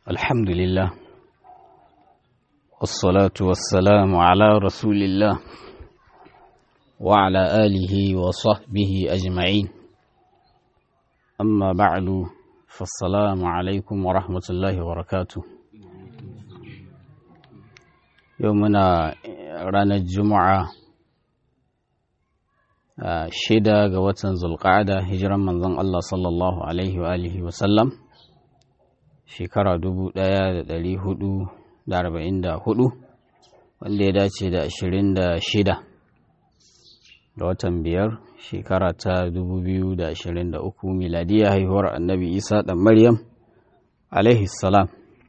الحمد لله والصلاة والسلام على رسول الله وعلى آله وصحبه أجمعين أما بعد فالسلام عليكم ورحمة الله وبركاته يومنا رانا الجمعة shida ga watan zulqa'ada hijiran manzon Allah sallallahu alaihi wa alihi wa sallam shekara dubu ɗaya da ɗari hudu da arba'in da hudu wanda ya dace da ashirin da shida da watan biyar shekara ta dubu biyu da ashirin da uku miladiya haihuwar annabi isa ɗan maryam alaihi salam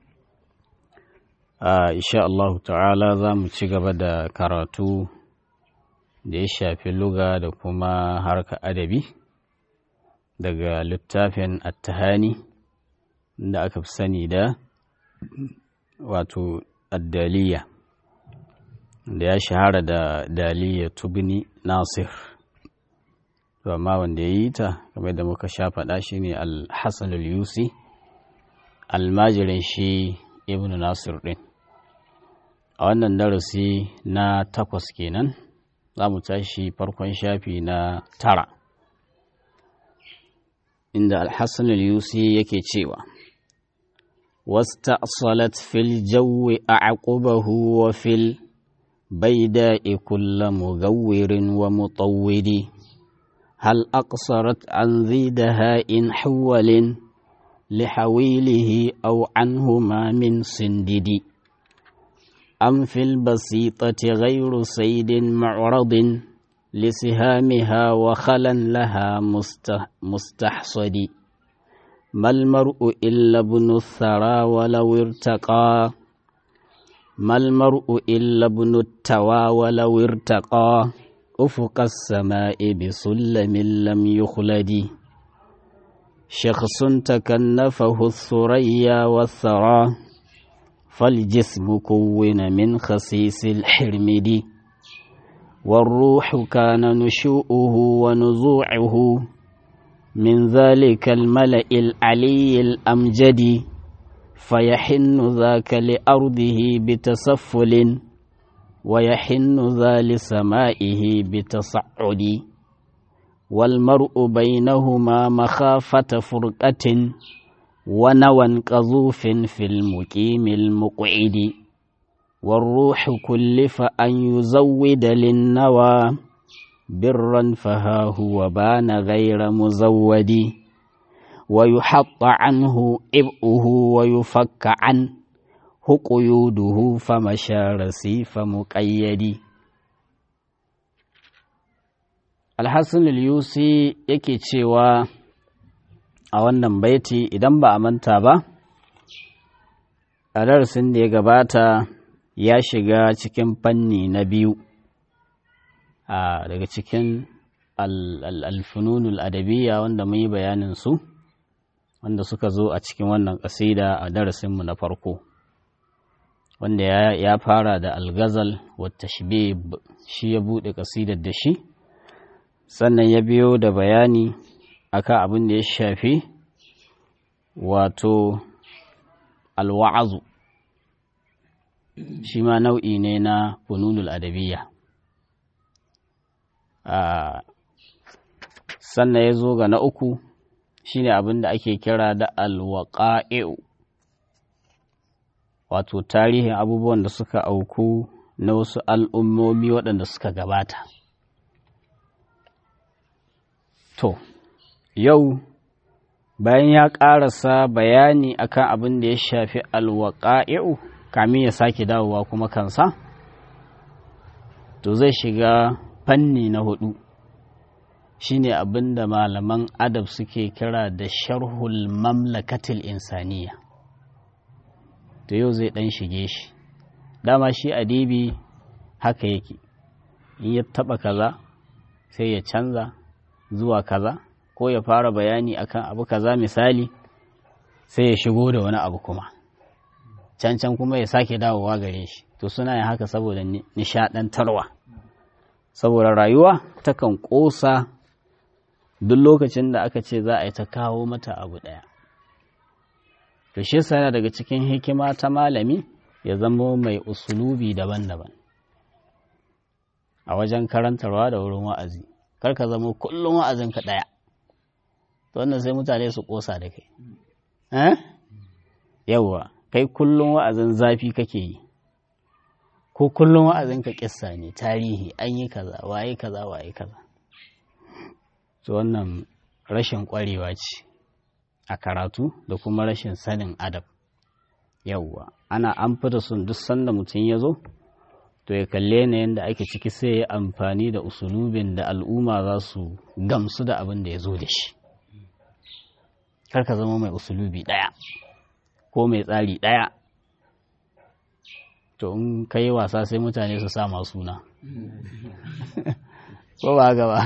insha Allah ta'ala za mu ci gaba da karatu da ya shafi luga da kuma harka adabi daga littafin attahani da aka fi sani da wato addaliya da ya shahara da daliya tubni nasir amma wanda ya yi ta kamar da muka sha faɗa shi ne alhassan yusi almajirin shi ibn nasir ɗin a wannan darasi na takwas kenan za mu tashi farkon shafi na tara inda alhassan yusi yake cewa واستأصلت في الجو أعقبه وفي البيداء كل مغور ومطود هل أقصرت عن ذي دهاء حول لحويله أو عنهما من سندد أم في البسيطة غير سيد معرض لسهامها وخلا لها مستحصد ما المرء إلا ابن الثرى ولو ارتقى ما المرء إلا ابن التوى ولو ارتقى أفق السماء بسلم لم يخلد شخص تكنفه الثريا والثرى فالجسم كون من خسيس الحرمد والروح كان نشوءه ونزوعه من ذلك الملأ العلي الأمجد فيحن ذاك لأرضه بتسفل ويحن ذا لسمائه بتصعد والمرء بينهما مخافة فرقة ونوى قذوف في المقيم المقعد والروح كلف أن يزود للنوى برا فها هو بان غير مزود ويحط عنه إبئه ويفك عنه قيوده فمشى رسيف مقيد الحسن اليوسي yake cewa a wannan baiti idan ba a manta ba a darasin da ya gabata ya shiga cikin fanni na biyu a daga cikin alfununul adabiyya wanda mun yi bayanin su wanda suka zo a cikin wannan ƙasida a darasinmu na farko wanda ya fara da algazal wata shi ya buɗe ƙasidar da shi sannan ya biyo da bayani akan abin da ya shafi wato alwa'azu shi ma nau'i ne na fununul adabiyya sannan ya zo ga na uku shine abin da ake kira da alwaƙa'i'u wato tarihin abubuwan da suka auku na wasu al'ummomi waɗanda suka gabata to yau bayan ya ƙarasa bayani akan abin da ya shafi alwaƙa'i'u kamin ya sake dawowa kuma kansa to zai shiga fanni na hudu shine abin da malaman adab suke kira da sharhul mamlakatil insaniya to yau zai dan shige shi dama shi adibi haka yake in ya taba kaza sai ya canza zuwa kaza ko ya fara bayani akan abu kaza misali sai ya shigo da wani abu kuma can can kuma ya sake dawowa gare shi to suna yin haka saboda nishadantarwa saboda rayuwa takan ƙosa duk lokacin da aka ce za a yi ta kawo mata abu ɗaya to shi yasa yana daga cikin hikima ta malami ya zama mai usulubi daban-daban a wajen karantarwa da wurin wa'azi kar ka zama kullum wa'azinka ɗaya to wannan sai mutane su ƙosa da kai eh yawwa kai kullum wa'azin zafi kake yi ko kullum wa'azinka kissa ne tarihi an yi kaza waye kaza waye kaza to wannan rashin ƙwarewa ce a karatu da kuma rashin sanin adab yawwa ana an fi da sun duk sanda mutum ya zo to ya kalle yanayin da ake ciki sai ya amfani da usulubin da al'umma za su gamsu da abin da ya zo da shi kar ka zama mai usulubi ɗaya ko mai tsari ɗaya to in ka yi wasa sai mutane su sama suna ko ba gaba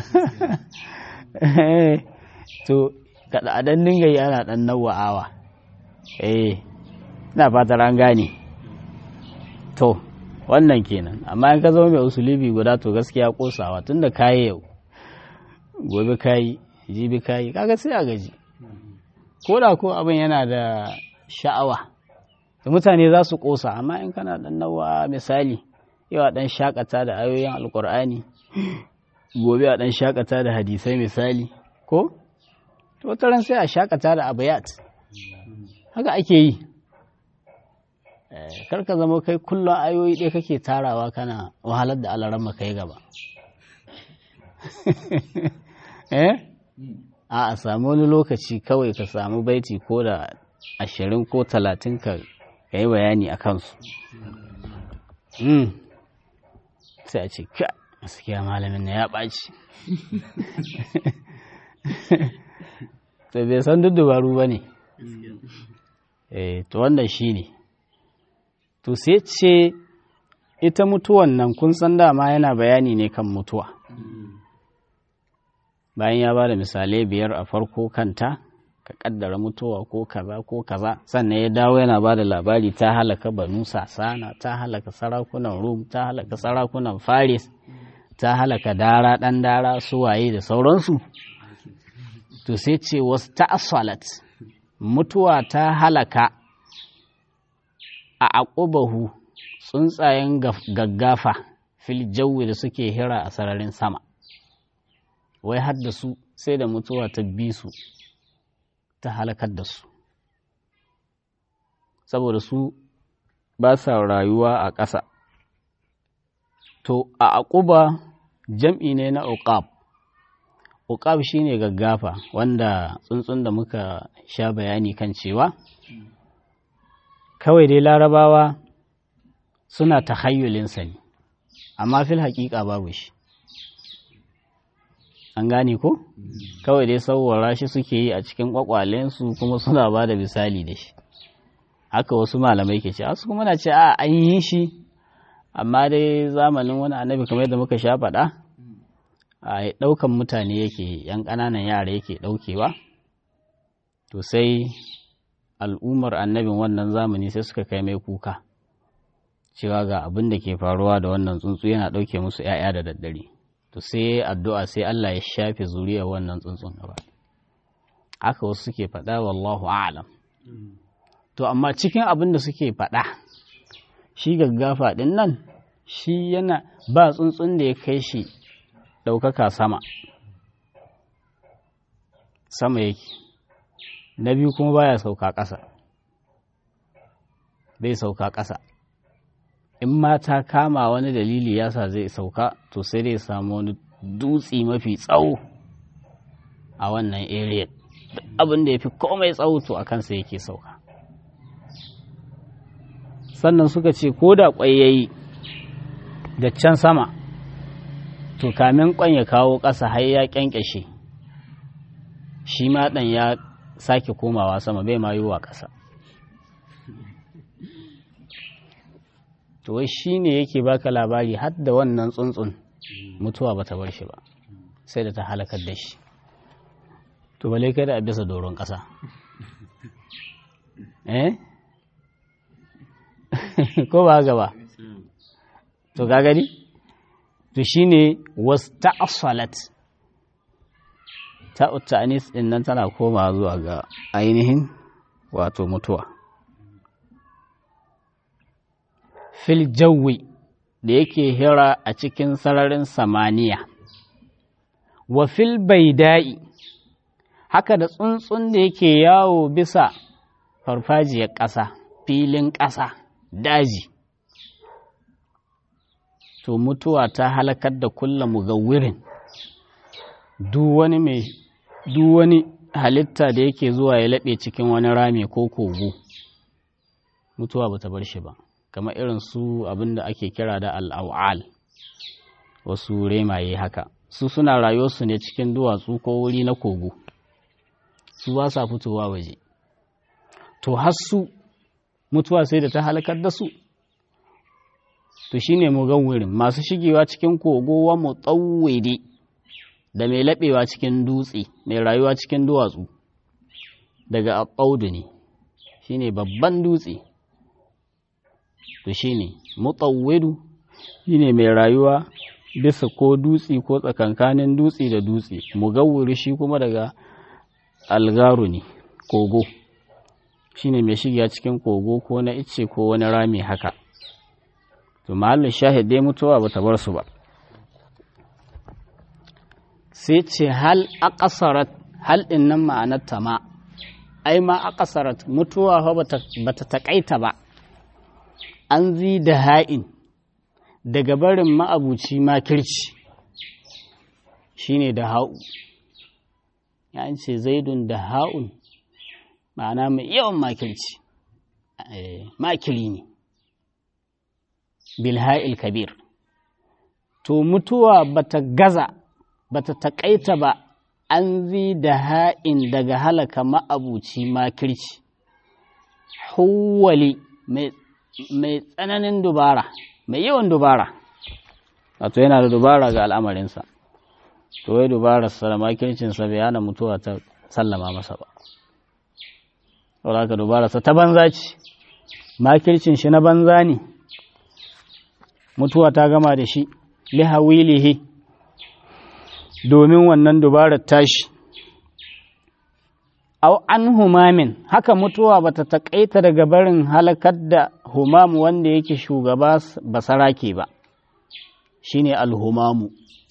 to kada a dan dinga yi ana dan nawa'awa eh ina fatar an gane to wannan kenan amma in ka zama mai usulubi guda to gaskiya kosawa tunda kayi yau gobe kayi jibi kayi kaga sai a gaji ko da ko abin yana da sha'awa da mutane za su kosa amma in kana dan nawa misali yau a dan shakata da ayoyin alkur'ani gobe a dan shakata da hadisai misali ko to ran sai a shakata da abayat haka ake yi karka zama kai kullum ayoyi ɗaya kake tarawa kana wahalar da alaran kai gaba eh a a samu wani lokaci kawai ka samu baiti ko da ashirin ko talatin ka yi bayani a kansu sai a ce ka gaskiya malamin na ya ɓaci to bai san duk dubaru ba ne to wannan shi ne to sai ce ita mutuwan nan kun san dama yana bayani ne kan mutuwa bayan ya ba da misalai biyar a farko kanta ka kaddara mutuwa ko kaza ko kaza sannan ya dawo yana ba da labari ta halaka banu sasana ta halaka sarakunan rum ta halaka sarakunan faris ta halaka dara ɗan dara suwaye da sauransu to sai ce wasu ta'asalat mutuwa ta halaka a aqubahu tsuntsayen gaggafa fil jawi da suke hira a sararin sama wai har da su sai da mutuwa ta bi su ta halakar da su saboda su ba sa rayuwa a ƙasa to a aquba jam'i ne na uqab uqab shine gaggafa wanda tsuntsun da muka sha bayani kan cewa kawai dai larabawa suna tahayyulinsa ne amma fil haƙiƙa babu shi an gane ko kawai dai sauwara shi suke yi a cikin ƙwaƙwalensu kuma suna ba da misali da shi haka wasu malamai ke ce wasu kuma na ce a an yi shi amma dai zamanin wani annabi kamar yadda muka sha faɗa a ɗaukan mutane yake yan ƙananan yara yake ɗaukewa to sai al'ummar annabin wannan zamani sai suka kai mai kuka cewa ga abin da ke faruwa da wannan tsuntsu yana ɗauke musu ‘ya'ya da daddare to sai addu'a sai Allah ya shafe zuriyar wannan tsuntsun gaba haka wasu suke faɗa wallahu a'lam to amma cikin abin da suke faɗa shi gaggafa ɗin nan shi yana ba tsuntsun da ya kai shi ɗaukaka sama sama yake na biyu kuma baya sauka ƙasa bai sauka ƙasa in ma ta kama wani dalili yasa zai sauka to sai dai samu wani dutse mafi tsawo a wannan area abin da ya fi komai tsawo to a kansa yake sauka sannan suka ce ko da ƙwai ya yi da can sama to kamin ƙwan ya kawo ƙasa har ya ƙyanƙyashe shi ma ɗan ya sake komawa sama bai ma yiwuwa ƙasa to wai shi ne yake baka labari har da wannan tsuntsun mutuwa bata bar shi ba sai da ta halakar da shi to bale kai da a bisa doron ƙasa eh ko ba gaba to ga gani to shine wasta'salat ta ta'anis din nan tana koma zuwa ga ainihin wato mutuwa fil jawi da yake hira a cikin sararin samaniya wa fil baida'i haka da tsuntsun da yake yawo bisa farfajiyar ƙasa filin ƙasa daji to mutuwa ta halakar da kulla mugawwirin duk wani mai duk wani halitta da yake zuwa ya laɓe cikin wani rami ko kogo mutuwa ba ta bar shi ba kamar irin su abin da ake kira da al'awal wasu remaye haka su suna rayuwarsu ne cikin duwatsu ko wuri na kogo su ba sa fitowa waje to har su mutuwa sai da ta halakar da su to shine mugawwirin masu shigewa cikin kogo wa mutawwidi da mai laɓewa cikin dutse mai rayuwa cikin duwatsu daga aɓaudu ne shine babban dutse to shine mutawwidu shine mai rayuwa bisa ko dutse ko tsakankanin dutse da dutse mugawwiri shi kuma daga algaru ne kogo shine mai shiga cikin kogo ko na icce ko wani rami haka to mahallin shahid dai mutuwa ba ta bar su ba sai ce hal aqasarat hal din nan ma'anar ta ma ai ma aqasarat mutuwa fa ba ta takaita ba an zi da ha'in daga barin ma'abuci makirci shine da ha'u ya ce zaidun da ha'un ma'ana mai yawan makirci makiri ne bilha'il kabir to mutuwa bata gaza bata taƙaita ba an zi da ha'in daga halaka ma'abuci makirci huwali mai tsananin dubara mai yawan dubara wato yana da dubara ga al'amarinsa to wai dubararsa da makircinsa bai hana mutuwa ta sallama masa ba saboda haka dubararsa ta banza ce makircin shi na banza ne mutuwa ta gama da shi lihawilihi domin wannan dubarar tashi au an humamin haka mutuwa bata taƙaita daga barin halakar da humam wanda yake shugaba basarake ba shine alhumamu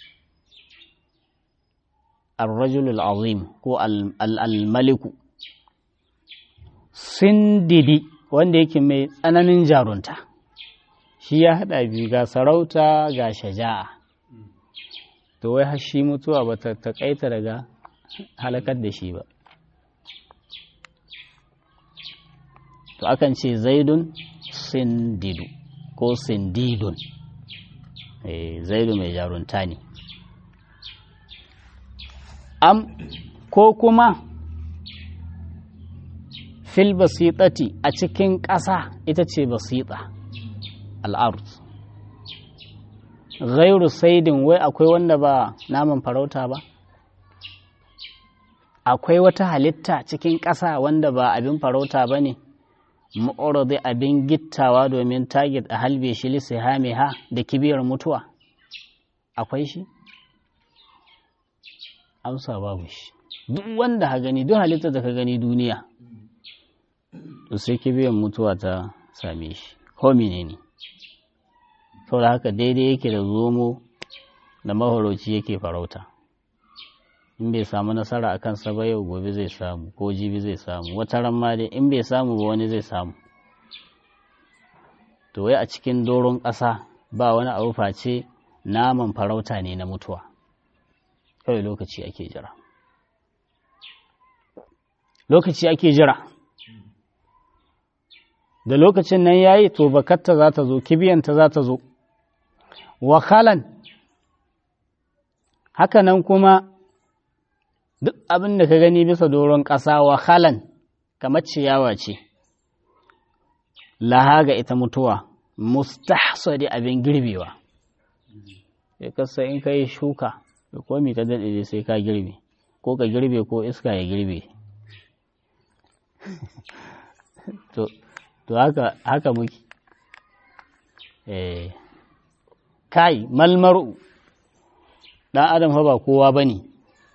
الرجل العظيم ko al-maliku sindidi wanda yake mai tsananin jarunta shi ya haɗa biyu ga sarauta ga shaja'a to wai har shi mutuwa ba ta taƙaita daga halakar da shi ba to akan ce zaidun sindidu ko sindidun zaidu mai jarunta ne am ko kuma fil basitati a cikin ƙasa ita ce basita al'arut ghairu saidin wai akwai wanda ba naman farauta ba akwai wata halitta cikin ƙasa wanda ba abin farauta ba ne ma'uradi abin gittawa domin tagit a halbe shi lissihame ha da kibiyar mutuwa akwai shi amsa babu shi duk wanda ha gani duk halitta da ka gani duniya to sai kibiyar mutuwa ta same shi homine ne saboda haka daidai yake da zomo da mahoroci yake farauta in bai samu nasara a kansa ba yau gobe zai samu ko jibi zai samu wata ran ma dai in bai samu ba wani zai samu to wai a cikin doron ƙasa ba wani abu face naman farauta ne na mutuwa kawai lokaci ake jira lokaci ake jira da lokacin nan yayi to bakatta za ta zo kibiyanta za ta zo wakalan haka nan kuma duk abin da ka gani bisa doron ƙasa wakalan kamar ciyawa ce laha ga ita mutuwa mustahsadi abin girbewa ya kasa in ka yi shuka da komi ta daɗe sai ka girbe ko ka girbe ko iska ya girbe to haka haka muke eh kai malmaru ɗan adam fa ba kowa ba ne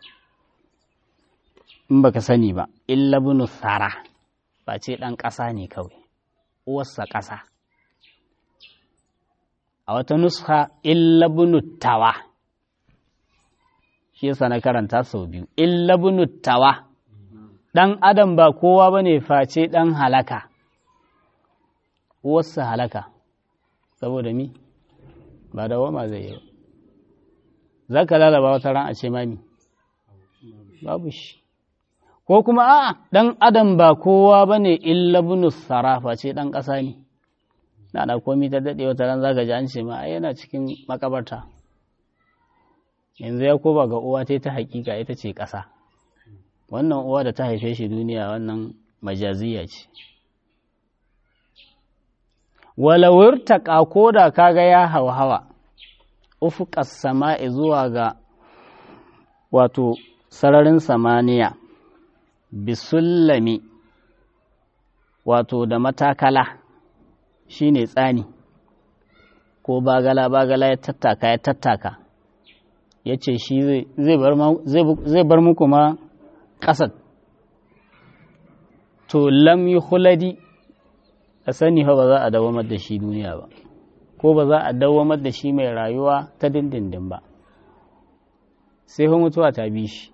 in baka sani ba illa bunu tsara ba ce ɗan ƙasa ne kawai uwarsa ƙasa a wata nuska illabunuttawa shi yasa na karanta sau biyu illabunuttawa ɗan adam ba kowa ba ne face ɗan halaka wasu halaka saboda mi ba da wama zai yi ba za ka lalaba wata ran a ce mami babu shi ko kuma a ɗan adam ba kowa ba ne illabunus sarafa ce ɗan ƙasa ne na da komi ta daɗe wata ran zaka ji an ce ma yana cikin makabarta yanzu ya koba ga uwa ta ta hakika ita ce ƙasa wannan uwa da ta haife shi duniya wannan majaziya ce walawar ta ko da kaga ya hauhawa ufuƙas sama'i zuwa ga wato sararin samaniya bisullami wato da matakala shine tsani ko bagala bagala ya tattaka ya tattaka ya ce shi zai bar muku ma ƙasar to lam yi huladi a sani ba za a dawamar da shi duniya ba ko ba za a dawamar da shi mai rayuwa ta dindindin ba sai mutuwa ta bi shi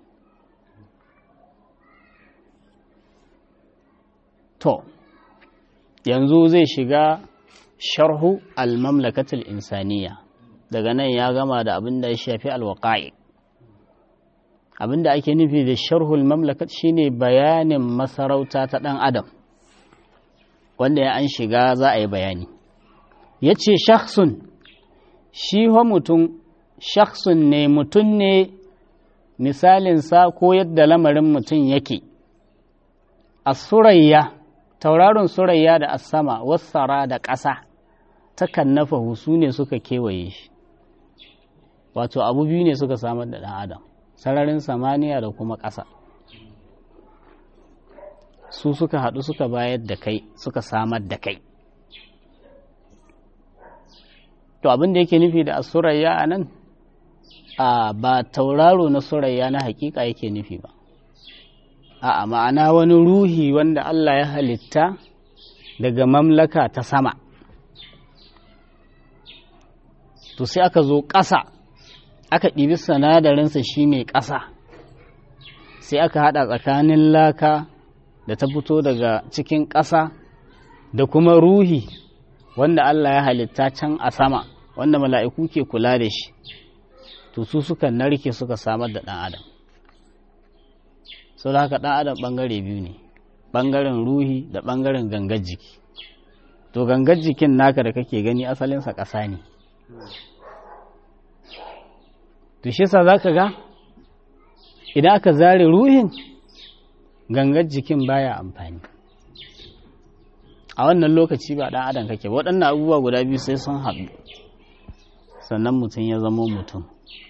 to yanzu zai shiga sharhu al-mamlakatul insaniya daga nan ya gama da abin da ya shafi alwaƙa'i abin da ake nufi da sharhul mamlakat shine bayanin masarauta ta ɗan adam wanda ya an shiga za a yi bayani ya ce shakhsun shi wa mutum shakhsun ne mutum ne misalinsa ko yadda lamarin mutum yake a surayya tauraron surayya da asama wassara da ƙasa takan nafa su ne suka kewaye shi wato abu biyu ne suka samar da ɗan adam sararin samaniya da kuma ƙasa su suka haɗu suka bayar da kai suka samar da kai to abin da yake nufi da asurayya a nan a ba tauraro na surayya na hakika yake nufi ba a ma'ana wani ruhi wanda Allah ya halitta daga mamlaka ta sama to sai aka zo ƙasa aka ɗibi sanadarinsa shine ƙasa sai aka haɗa tsakanin laka da ta fito daga cikin ƙasa da kuma ruhi wanda Allah ya halitta can a sama wanda mala'iku ke kula da shi to su suka narke suka samar da ɗan adam sau da haka ɗan adam ɓangare biyu ne ɓangaren ruhi da ɓangaren gangar jiki to gangar jikin naka da kake gani asalinsa ƙasa ne to shi sa za ka ga idan aka zare ruhin gangar jikin baya amfani a wannan lokaci ba ɗan adam kake waɗannan abubuwa guda biyu sai sun haɗu sannan mutum ya zama mutum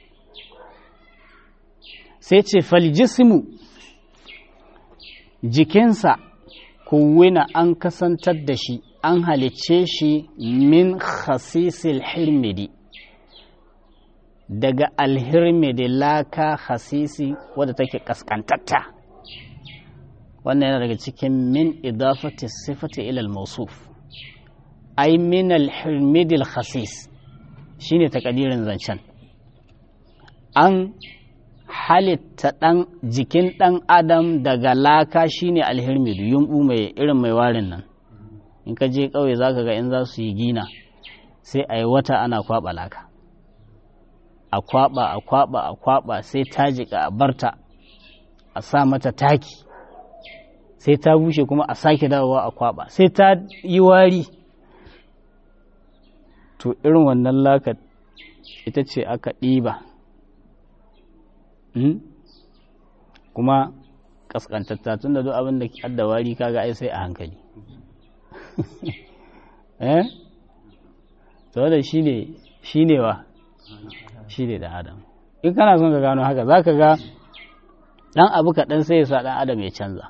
sai ce faljismu jikinsa kuwina an kasantar da shi an halicce shi min khasisil hirmidi daga alhirmidi laka khasisi wadda take kaskantatta wannan yana daga cikin min idafati sifati ilal mausuf ai min alhirmidil khasis shine takadirin zancen an halitta ɗan jikin ɗan adam daga laka shine alhirmidu yumɓu mai irin mai warin nan in ka je ƙauye za ka ga in za su yi gina sai a yi wata ana kwaɓa laka a kwaɓa a kwaɓa a kwaɓa sai ta jiƙa a barta a sa mata taki sai ta bushe kuma a sake dawowa a kwaɓa sai ta yi wari to irin wannan laka ita ce aka ɗiba kuma kaskantatta tun da duk abin da adda wari kaga ai sai a hankali eh to da shi ne shi ne wa shi ne da adam in kana son ka gano haka zaka ga dan abu kaɗan sai ya sa dan adam ya canza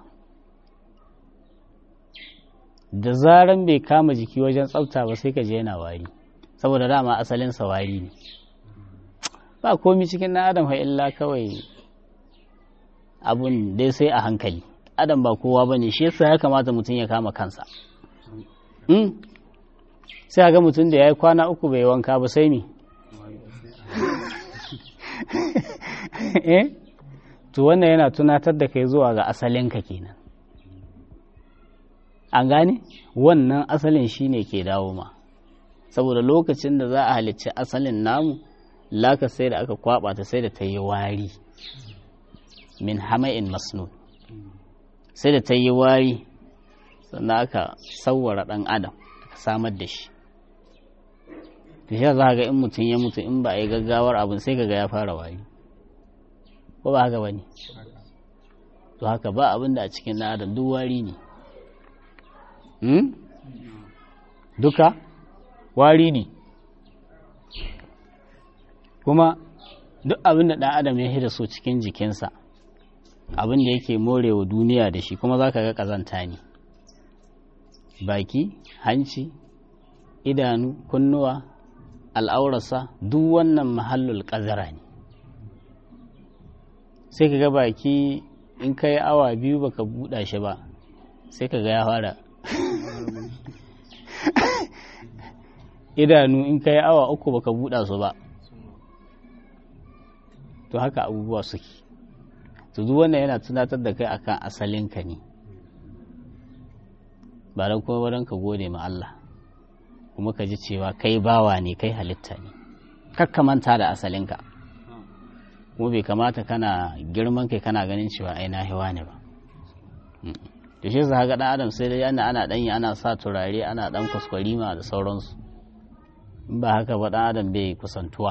da zaran bai kama jiki wajen tsafta ba sai ka je yana wari saboda dama asalin sa wari ne ba komi cikin na adam illa kawai abun dai sai a hankali adam ba kowa ba ne shi yasa ya kamata mutum ya kama kansa sai ga mutum da ya yi kwana uku bai wanka ba sai mi eh to wannan yana tunatar da kai zuwa ga asalinka kenan an gane wannan asalin shine ke dawo ma saboda lokacin da za a halicci asalin namu laka sai da aka kwaba ta sai da ta yi wari min hama'in masnun sai da ta yi wari sannan aka sauwara ɗan adam aka samar da shi to shi za ga in mutum ya mutu in ba a yi gaggawar abin sai kaga ya fara wari ko ba haka bane to haka ba abin da a cikin ɗan adam duk wari ne duka wari ne kuma duk abin da ɗan adam ya hida so cikin jikinsa abin da yake morewa duniya da shi kuma za ka ga ƙazanta ne baki hanci idanu kunnuwa al'aurarsa duk wannan mahallul ƙazara ne sai ka ga baki in ka yi awa biyu baka buɗa shi ba sai ka ga ya fara idanu in ka yi awa uku baka buɗa su ba to haka abubuwa suke to duk wannan yana tunatar da kai akan asalinka ne ba don kuma ba ka gode ma Allah kuma ka ji cewa kai bawa ne kai halitta ne kakka manta da asalinka kuma bai kamata kana girman kai kana ganin cewa ai na hewa ne ba da shi za ga dan adam sai dai ana ana danyi ana sa turare ana dan kwaskwarima da sauransu in ba haka ba dan adam bai kusantuwa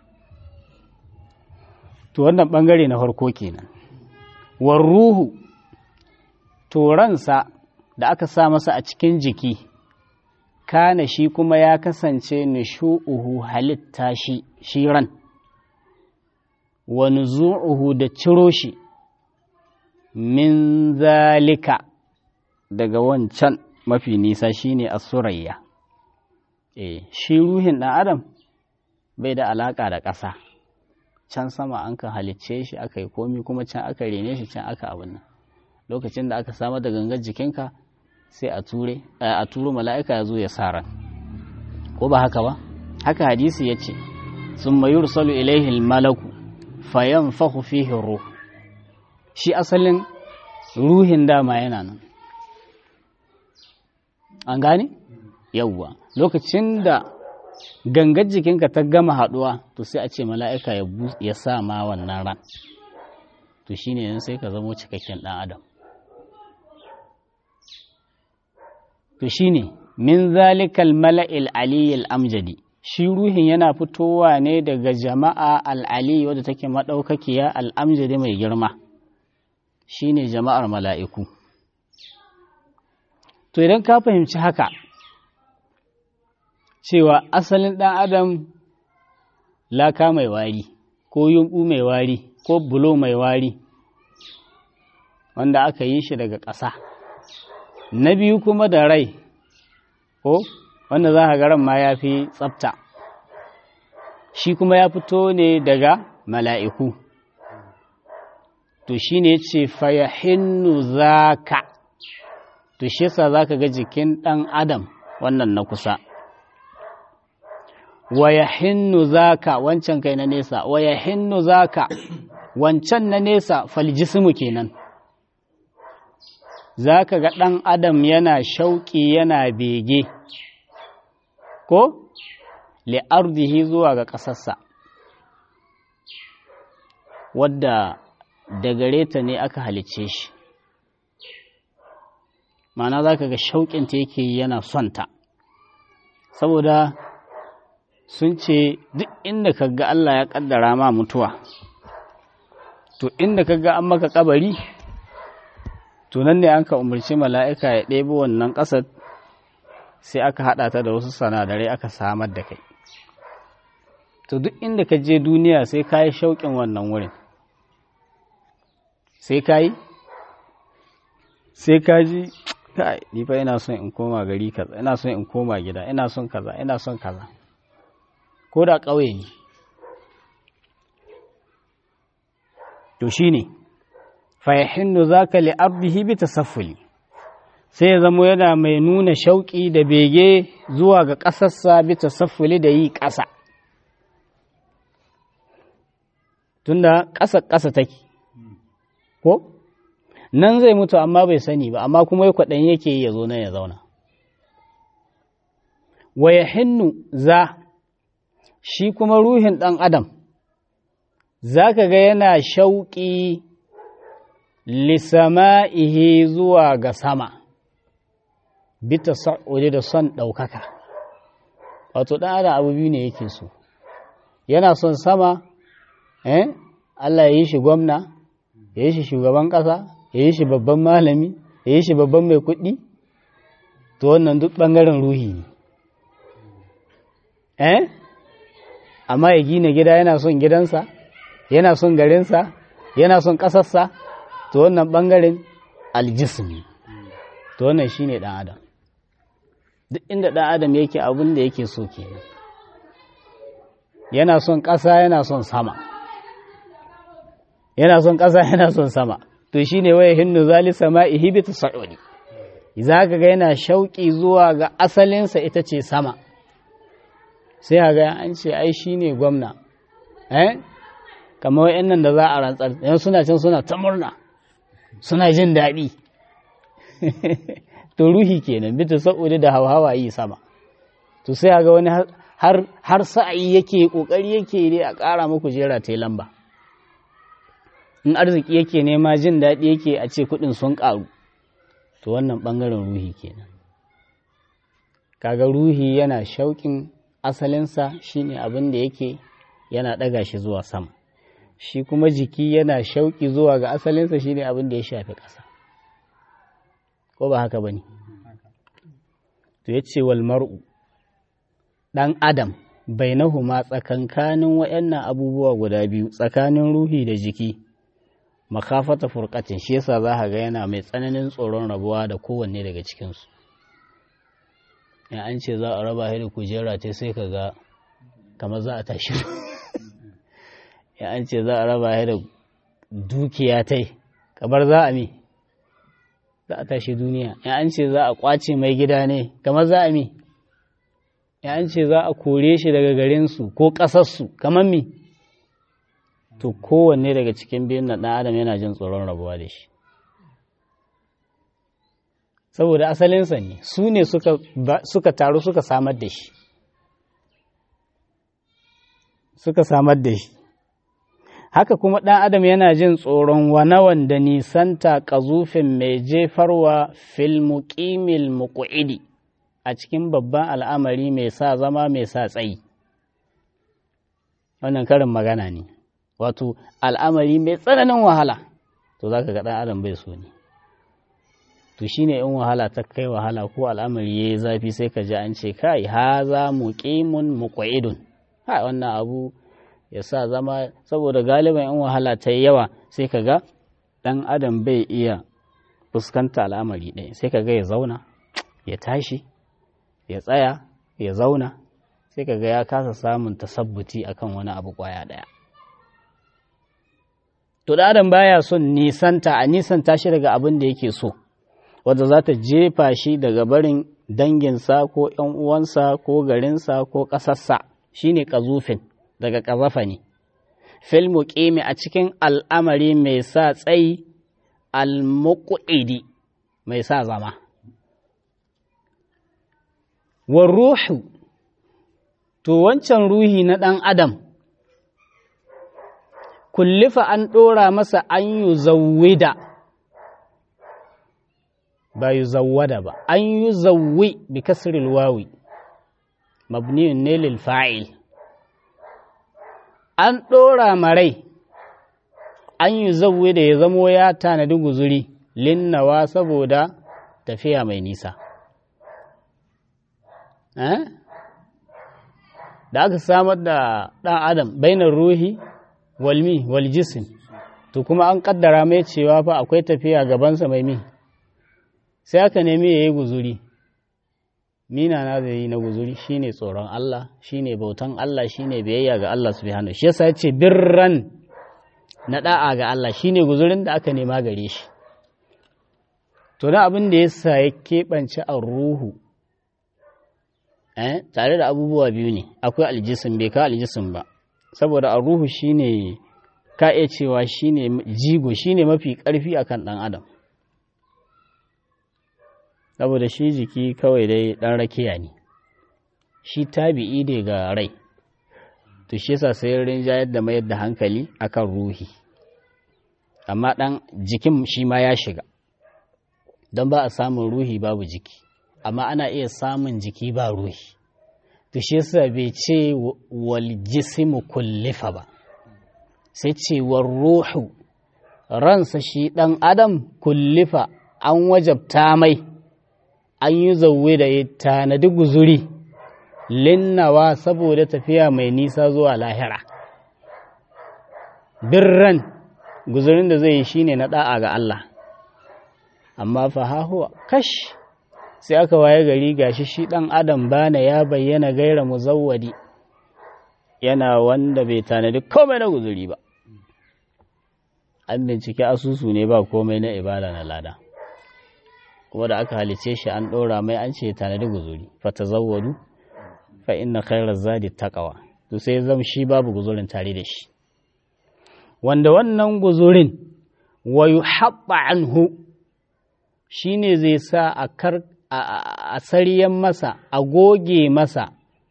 to wannan bangare na farko kenan war ruhu to ransa da aka sa masa a cikin jiki kana shi kuma ya kasance nishu'uhu halitta shi shi ran wa nuzu'uhu da ciro shi min zalika daga wancan mafi nisa shine asurayya eh shi ruhin ɗan adam bai da alaka da ƙasa can sama an ka halicce shi aka yi komi kuma can aka rene shi can aka abin nan lokacin da aka samar da gangar jikinka sai a ture a turo mala'ika ya zo ya sa ran ko ba haka ba haka hadisi ya ce sun mayur salu ilaihi malaku fayan fahu fihi ruh shi asalin ruhin dama yana nan an gane yawwa lokacin da gangar jikinka ta gama haduwa to sai a ce mala'ika ya sa ma wannan ran to shine yanzu sai ka zamo cikakken dan adam to shine min zalikal mala'il aliyil amjadi shi ruhin yana fitowa ne daga jama'a al'ali wadda take maɗaukakiya al'amjadi mai girma shine jama'ar mala'iku to idan ka fahimci haka cewa asalin ɗan adam laka mai wari ko yumɓu mai wari ko bulo mai wari wanda aka yi shi daga ƙasa na biyu kuma da rai ko wanda za ka garan ma ya fi tsafta shi kuma ya fito ne daga mala'iku to shi ne ce fayahinnu za ka to shi yasa za ka ga jikin ɗan adam wannan na kusa wayahinnu za ka wancan kai na nesa wayahinnu za ka wancan na nesa faljismu kenan za ka ga ɗan adam yana shauƙi yana bege ko li'ardihi zuwa ga ƙasarsa wadda da gare ta ne aka halicce shi mana za ka ga shauƙinta yake yana son ta saboda sun ce duk inda ka ga Allah ya ƙaddara ma mutuwa to inda ka ga an maka kabari to nan ne an ka umarci mala'ika ya ɗebo wannan ƙasar sai aka haɗa ta da wasu sanadarai aka samar da kai to duk inda ka je duniya sai ka yi shauƙin wannan wurin sai ka yi sai ka ji kai ni fa ina son in koma gari kaza ina son in koma gida ina son kaza ina son kaza ko da ƙauye ne to shine fa yahinnu zaka li abdihi bi tasaffuli sai ya zamo yana mai nuna shauƙi da bege zuwa ga ƙasarsa bi tasaffuli da yi ƙasa tunda ƙasa ƙasa take ko nan zai mutu amma bai sani ba amma kuma ya kwaɗan yake ya zo nan ya zauna wa ya hinnu za shi kuma ruhin ɗan adam za ka ga yana shauƙi lisama'ihi zuwa ga sama bita sa'udi da son ɗaukaka wato ɗan adam abu biyu ne yake so yana son sama eh Allah ya yi shi gwamna ya yi shi shugaban ƙasa ya yi shi babban malami ya yi shi babban mai kuɗi to wannan duk ɓangaren ruhi ne eh amma ya gina gida yana son gidansa yana son garinsa yana son ƙasarsa to wannan ɓangaren aljismi to wannan shi ne ɗan adam duk inda ɗan adam yake abin da yake so kenan yana son ƙasa yana son sama yana son ƙasa yana son sama to shi ne waya hinnu zali sama ihibita sa'udi za ka ga yana shauƙi zuwa ga asalinsa ita ce sama sai a ga an ce ai shi ne gwamna eh kamar wa'yan nan da za a rantsar yan suna can suna ta murna suna jin daɗi to ruhi kenan bita sa'udi da hauhawa yi sama to sai a ga wani har sa'ayi yake ƙoƙari yake ne a ƙara muku jera ta lamba in arziki yake nema jin daɗi yake a ce kuɗin sun ƙaru to wannan ɓangaren ruhi kenan kaga ruhi yana shauƙin asalinsa shine abin da yake yana ɗaga shi zuwa sama shi kuma jiki yana shauƙi zuwa ga asalinsa shine abin da ya shafi ƙasa ko ba haka ba ne to ya ce wal mar'u ɗan adam bainahuma tsakankanin waɗannan abubuwa guda biyu tsakanin ruhi da jiki makafata furkatin shi yasa za ka ga yana mai tsananin tsoron rabuwa da kowanne daga cikinsu in an ce za a raba da kujera ta sai ka ga kamar za a tashi in an ce za a raba da dukiya ta kamar za a mi za a tashi duniya in an ce za a kwace mai gida ne kamar za a mi in an ce za a kore shi daga garinsu ko ƙasarsu kamar mi to kowanne daga cikin biyun na ɗan adam yana jin tsoron rabuwa da shi saboda asalinsa ne su ne suka taru suka samar da shi suka samar da shi haka kuma ɗan adam yana jin tsoron wanawan da nisanta ƙazufin mai jefarwa filmuƙimil muƙu'idi a cikin babban al'amari mai sa zama mai sa tsayi wannan karin magana ne wato al'amari mai tsananin wahala to za ka ga ɗan adam bai so ne to shi ne in wahala ta kai wahala ko al'amari ya yi zafi sai ka ji an ce kai ha za mu ƙimun mu ƙwa'idun ha wannan abu ya sa zama saboda galiban in wahala ta yi yawa sai ka ga ɗan adam bai iya fuskanta al'amari ɗaya sai ka ga ya zauna ya tashi ya tsaya ya zauna sai ka ga ya kasa samun tasabbuti akan wani abu ƙwaya ɗaya to da adam baya son nisanta a nisanta shi daga abin da yake so wadda za ta jefa shi daga barin danginsa ko ‘yan uwansa ko garinsa ko ƙasarsa shi ne ƙazufin daga ƙazafa ne filmu ƙimi a cikin al'amari mai sa tsayi al-muƙu'idi mai sa zama wa ruhu to wancan ruhi na ɗan adam kullifa an ɗora masa an yi zawida ba yi zawada ba an yi zawwi bi kasril wawi mabniyun ne lil fa'il an ɗora marai an yi zawwi da ya zamo ya tanadi guzuri linnawa saboda tafiya mai nisa da aka samar da ɗan adam bainar ruhi walmi wal jisim to kuma an kaddara mai cewa fa akwai tafiya gabansa mai mi sai aka nemi ya yi guzuri mina na zai yi na guzuri shine tsoron Allah shine bautan Allah shine biyayya ga Allah subhanahu shi yasa yace birran na da'a ga Allah shine guzurin da aka nema gare shi to na abin da ya sa ya keɓance a ruhu eh tare da abubuwa biyu ne akwai aljisim bai ka aljisim ba saboda a ruhu shine ka iya cewa shine jigo shine mafi ƙarfi akan ɗan adam saboda shi jiki kawai dai ɗan rakiya ne shi tabi'i ne ga rai to shi yasa sai rinjayar da mayar da hankali akan ruhi amma ɗan jikin shi ma ya shiga don ba a samun ruhi babu jiki amma ana iya samun jiki ba ruhi to shi yasa bai ce wal jismu kullifa ba sai ce war ruhu ransa shi ɗan adam kullifa an wajabta mai an yi zauwe da ya tanadi guzuri linnawa saboda tafiya mai nisa zuwa lahira birran guzurin da zai yi shine na da'a ga Allah amma fa hahuwa kash sai aka waye gari gashi shi dan adam bana ya bayyana gaira muzawwadi yana wanda bai tanadi komai na guzuri ba an bincike asusu ne ba komai na ibada na lada kuma da aka halice shi an ɗora mai an ce tanadi guzuri fata zawwadu fa inna khairar zadi taqwa to sai zam shi babu guzurin tare da shi wanda wannan guzurin wa yuhabba anhu shine zai sa a kar a sariyan masa a goge masa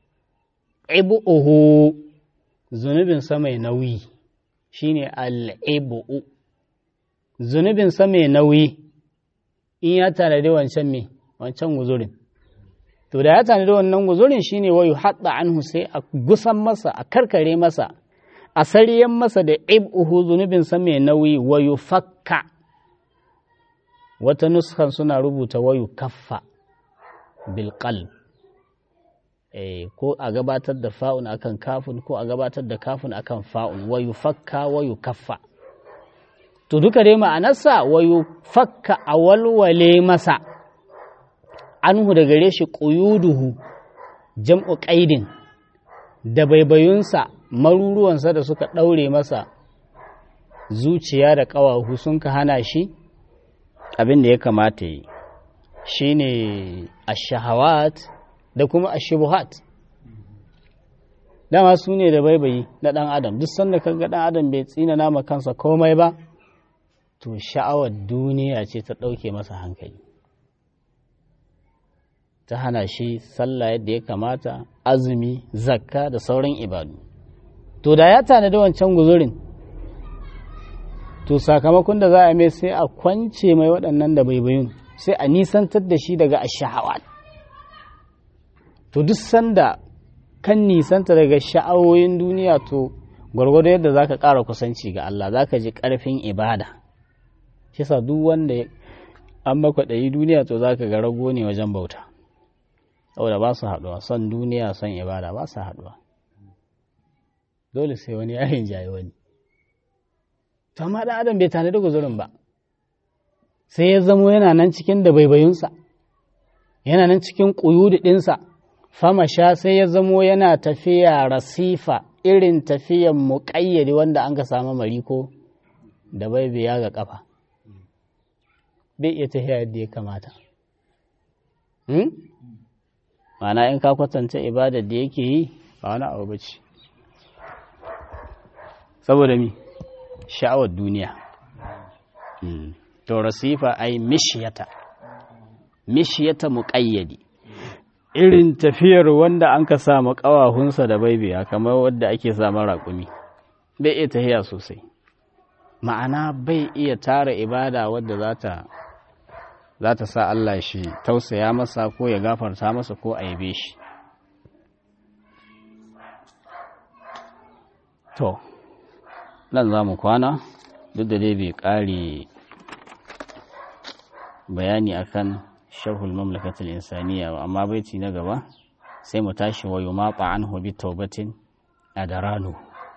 ibuhu zunubin sa mai nauyi shine al-ibu zunubin sa mai nauyi in ya tanadi wancan me wancan guzurin to da ya tanadi wannan guzurin shine wayu hadda anhu sai a gusan masa a karkare masa a sariyan masa da ibuhu zunubin sa mai nauyi wayu fakka wata nuskan suna rubuta wayu kaffa bil qalb eh ko a gabatar da fa'un akan kafun ko a gabatar da kafun akan fa'un wayu fakka wayu kaffa to duka dai ma'anarsa wayu fakka a walwale masa anhu da gare shi ƙuyuduhu jam'u ƙaidin da baibayunsa maruruwansa da suka ɗaure masa zuciya da ƙawahu sun ka hana shi abin da ya kamata yi shi ne ashahawat da kuma ashubuhat dama su ne da baibayi na ɗan adam duk sanda ka ga ɗan adam bai tsina nama kansa komai ba to sha'awar duniya ce ta ɗauke masa hankali ta hana shi sallah yadda ya kamata azumi zakka da sauran ibadu to da ya tanadi wancan guzurin to sakamakon da za a mai sai a kwance mai waɗannan da baibayun sai a nisantar da shi daga ashahawat to duk sanda kan nisanta daga sha'awoyin duniya to gwargwado yadda za ka ƙara kusanci ga Allah za ka ji ƙarfin ibada shi sa duk wanda an makwaɗayi duniya to za ka ga rago ne wajen bauta saboda ba su haɗuwa son duniya son ibada ba su haɗuwa dole sai wani ya rinjaye wani to amma ɗan adam bai tanadi guzurin ba sai ya zamo yana nan cikin da baibayunsa yana nan cikin ƙuyudu ɗinsa fama sha sai ya zamo yana tafiya rasifa irin tafiyan muƙayyade wanda an ka samu mariko da baibiya ga ƙafa bai iya tafiya yadda ya kamata Ma'ana in ka kwatanta ibadar da yake yi ba wani abu ba ce saboda mi sha'awar duniya to rasifa ai mishiyata mishiyata muƙayyadi irin tafiyar wanda an ka sa ƙawahunsa da baibiya kamar wadda ake sa raƙumi bai iya tafiya sosai ma'ana bai iya tara ibada wadda za ta za ta sa Allah shi tausaya masa ko ya gafarta masa ko a yabe shi. To, nan za mu kwana duk da dai bai ƙare bayani akan sharhul mamlakatul insaniya ba amma baiti na gaba sai mu tashi wayo maɓa an hobi taubatin a da rano.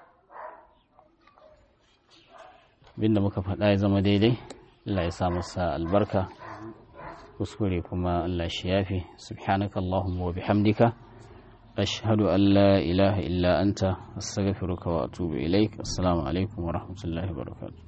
Binda muka faɗa ya zama daidai, Allah ya sa masa albarka. kuskure kuma Allah shi yafi subhanaka Allahumma wa bihamdika ashhadu an la ilaha illa anta astaghfiruka wa atubu ilaik assalamu alaikum wa rahmatullahi wa barakatuh